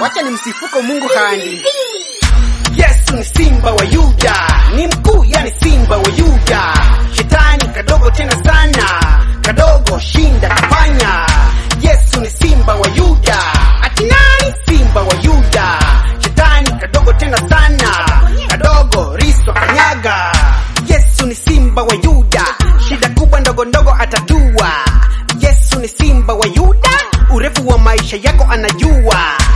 wacha nimsifuko Mungu handi. Yesu ni simba wa Yuda, ni mkuu yani simba wa Yuda. Shetani kadogo tena sana, kadogo shinda kafanya. Yesu ni simba wa Yuda, ati nani simba wa Yuda? Shetani kadogo tena sana, kadogo riswa kanyaga. Yesu ni simba wa Yuda, shida kubwa ndogo ndogo atatua. Yesu ni simba wa Yuda, urefu wa maisha yako anajua.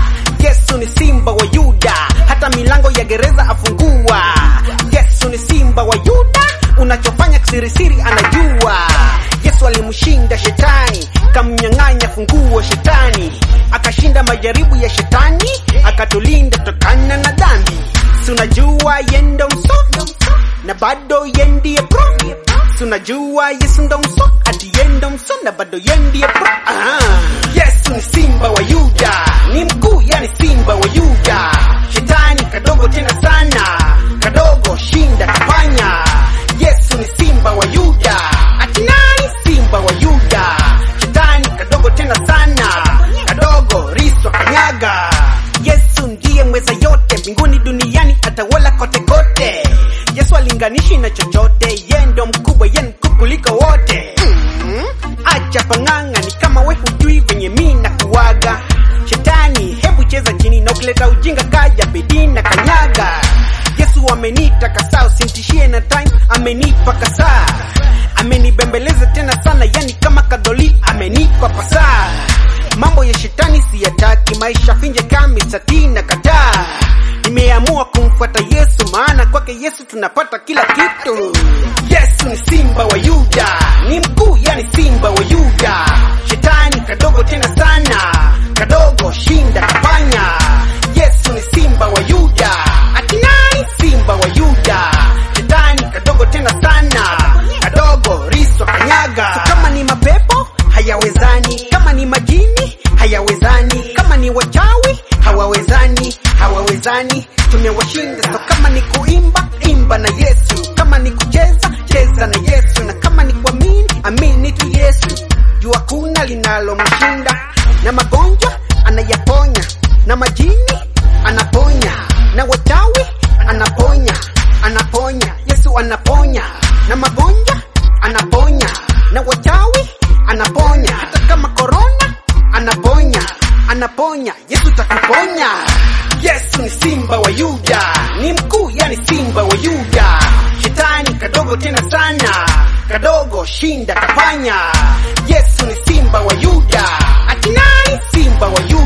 Yesu ni simba wa Yuda, hata milango ya gereza afungua. Yesu ni simba wa Yuda, unachofanya kisirisiri anajua. Yesu alimshinda shetani, kamnyang'anya funguo shetani, akashinda majaribu ya shetani, akatulinda tokana na dhambi. Si unajua yendo mso na bado yendie pro Si unajua Yesu ndo mso ati yendo mso na bado yendie pro Aha. Yesu ni simba wa Yuda, ni mkuu yani simba wa Yuda. Shetani kadogo tena sana, kadogo shinda kafanya. Yesu ni simba wa Yuda, ati nani simba wa Yuda? Shetani kadogo tena sana, kadogo riswa kanyaga. Yesu ndiye mweza yote mbinguni duniani, atawala kote kote. Yesu alinganishi na chochote, ye ndo mkubwa, ye mkuu kuliko wote. Mm, acha pang'ang'a, ni kama we hujui venye mi na kuwaga. Shetani, hebu cheza chini na ukileta ujinga kaja bidii na kanyaga. Yesu ameniita kasaa, usimtishie na time, amenipa kasaa, amenibembeleza tena sana, yani kama kadholi amenipa pasaa. Mambo ya shetani siyataki, maisha finje kama satina kataa. Nimeamua kumfuata Yesu, maana kwake Yesu tunapata kila kitu. Yesu ni simba wa Yuda, ni mkuu yani simba wa Yuda. Shetani kadogo tena sana, kadogo shinda kafanya. Yesu ni simba wa Yuda, ati nani simba wa Yuda? Shetani kadogo tena sana, kadogo riswa kanyaga. So kama ni mapepo hayawezani, kama ni majini hayawezani, kama ni wachawi hawawezani, hawawezani, tumewashinda. So kama ni kuimba, imba na Yesu, kama ni kucheza, cheza na Yesu, na kama ni kuamini, amini tu Yesu. Juu hakuna linalomshinda, na magonjwa anayaponya, na majini anaponya, na wachawi anaponya, anaponya, Yesu anaponya, na magonjwa anaponya, na wachawi anaponya, hata kama korona anaponya, anaponya, Yesu takuponya. Yesu ni simba wa Yuda, ni mkuu yani simba wa Yuda. Shetani kadogo tena sana, kadogo shinda kafanya. Yesu ni simba wa Yuda, ati nani simba wa Yuda?